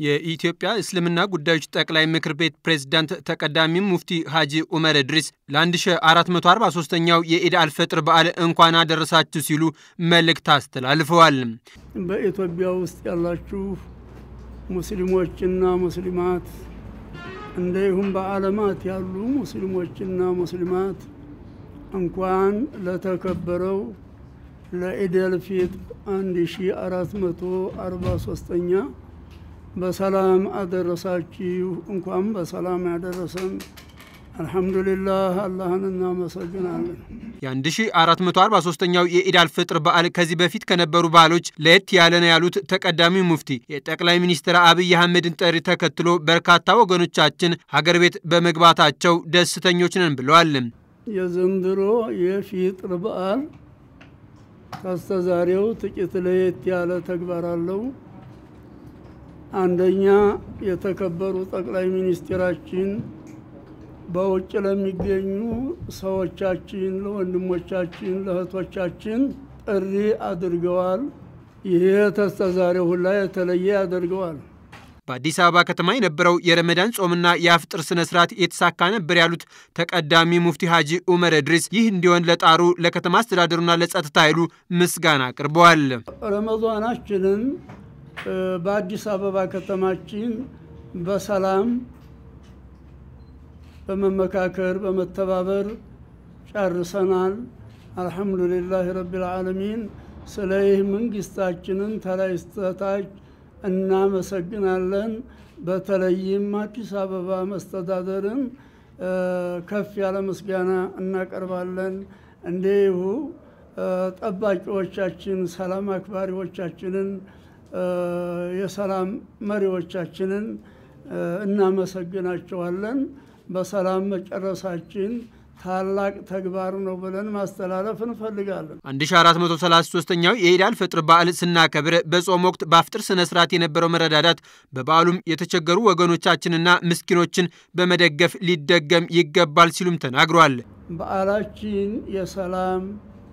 የኢትዮጵያ እስልምና ጉዳዮች ጠቅላይ ምክር ቤት ፕሬዝዳንት ተቀዳሚ ሙፍቲ ሀጂ ኡመር እድሪስ ለ1443ኛው የኢድ አልፈጥር በዓል እንኳን አደረሳችሁ ሲሉ መልእክት አስተላልፈዋል። በኢትዮጵያ ውስጥ ያላችሁ ሙስሊሞችና ሙስሊማት እንዲሁም በዓለማት ያሉ ሙስሊሞችና ሙስሊማት እንኳን ለተከበረው ለኢደል ፊጥር 1443ኛ በሰላም አደረሳችሁ። እንኳን በሰላም ያደረሰን። አልሐምዱሊላህ አላህን እናመሰግናለን። የ1443ኛው የኢድ አልፍጥር በዓል ከዚህ በፊት ከነበሩ በዓሎች ለየት ያለ ነው ያሉት ተቀዳሚ ሙፍቲ የጠቅላይ ሚኒስትር አብይ አህመድን ጥሪ ተከትሎ በርካታ ወገኖቻችን ሀገር ቤት በመግባታቸው ደስተኞች ነን ብለዋል። የዘንድሮ የፊጥር በዓል ከስተዛሬው ጥቂት ለየት ያለ ተግባር አለው። አንደኛ የተከበሩ ጠቅላይ ሚኒስትራችን በውጭ ለሚገኙ ሰዎቻችን፣ ለወንድሞቻችን፣ ለእህቶቻችን ጥሪ አድርገዋል። ይሄ ተስተዛሬው ሁላ የተለየ ያደርገዋል። በአዲስ አበባ ከተማ የነበረው የረመዳን ጾምና የአፍጥር ስነ ስርዓት የተሳካ ነበር ያሉት ተቀዳሚ ሙፍቲ ሀጂ ኡመር እድሪስ ይህ እንዲሆን ለጣሩ ለከተማ አስተዳደሩና ለጸጥታ ኃይሉ ምስጋና አቅርበዋል። ረመዷናችንን በአዲስ አበባ ከተማችን በሰላም በመመካከር በመተባበር ጨርሰናል። አልሐምዱሊላህ ረቢል ዓለሚን። ስለ ይህ መንግስታችንን ተላይ እስከታች እናመሰግናለን። በተለይም አዲስ አበባ መስተዳደርን ከፍ ያለ ምስጋና እናቀርባለን። እንዲሁ ጠባቂዎቻችን፣ ሰላም አክባሪዎቻችንን፣ የሰላም መሪዎቻችንን እናመሰግናቸዋለን። በሰላም መጨረሳችን ታላቅ ተግባር ነው ብለን ማስተላለፍ እንፈልጋለን። 1433ኛው የኢድ አልፈጥር በዓል ስናከብር በጾም ወቅት በአፍጥር ስነ ስርዓት የነበረው መረዳዳት በበዓሉም የተቸገሩ ወገኖቻችንና ምስኪኖችን በመደገፍ ሊደገም ይገባል ሲሉም ተናግሯል። በዓላችን የሰላም፣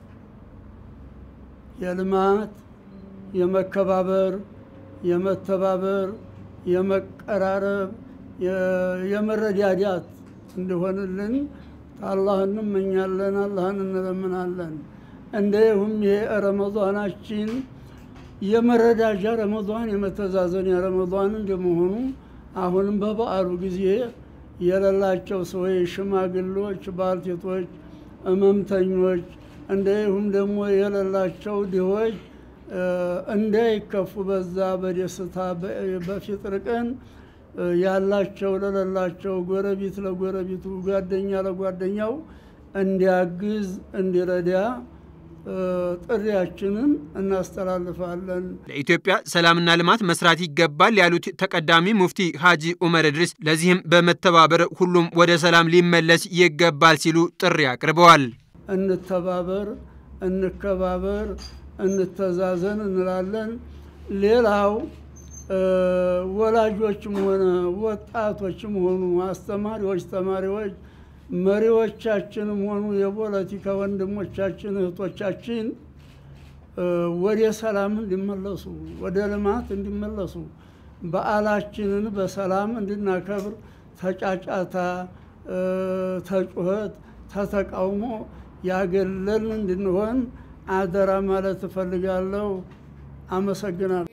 የልማት፣ የመከባበር፣ የመተባበር፣ የመቀራረብ፣ የመረዳዳት እንዲሆንልን አላህ እንመኛለን፣ አላህን እንለምናለን። እንዲሁም ይሄ ረመዷናችን የመረዳጃ ረመዷን የመተዛዘን ረመዷን እንደመሆኑ አሁንም በበዓሉ ጊዜ የሌላቸው ሰዎች፣ ሽማግሎች፣ ባልቴቶች፣ እመምተኞች እንዲሁም ደግሞ የሌላቸው ድሆች እንዳይከፉ በዛ በደስታ በፊጥር ቀን ያላቸው ለሌላቸው ጎረቤት ለጎረቤቱ ጓደኛ ለጓደኛው እንዲያግዝ እንዲረዳ ጥሪያችንን እናስተላልፋለን። ለኢትዮጵያ ሰላምና ልማት መስራት ይገባል ያሉት ተቀዳሚ ሙፍቲ ሀጂ ኡመር እድሪስ ለዚህም በመተባበር ሁሉም ወደ ሰላም ሊመለስ ይገባል ሲሉ ጥሪ አቅርበዋል። እንተባበር፣ እንከባበር፣ እንተዛዘን እንላለን። ሌላው ወላጆችም ሆነ ወጣቶችም ሆኑ አስተማሪዎች፣ ተማሪዎች፣ መሪዎቻችንም ሆኑ የፖለቲካ ወንድሞቻችን እህቶቻችን ወደ ሰላም እንዲመለሱ ወደ ልማት እንዲመለሱ በዓላችንን በሰላም እንድናከብር ተጫጫታ፣ ተጩኸት፣ ተተቃውሞ ያገለልን እንድንሆን አደራ ማለት እፈልጋለሁ። አመሰግናለሁ።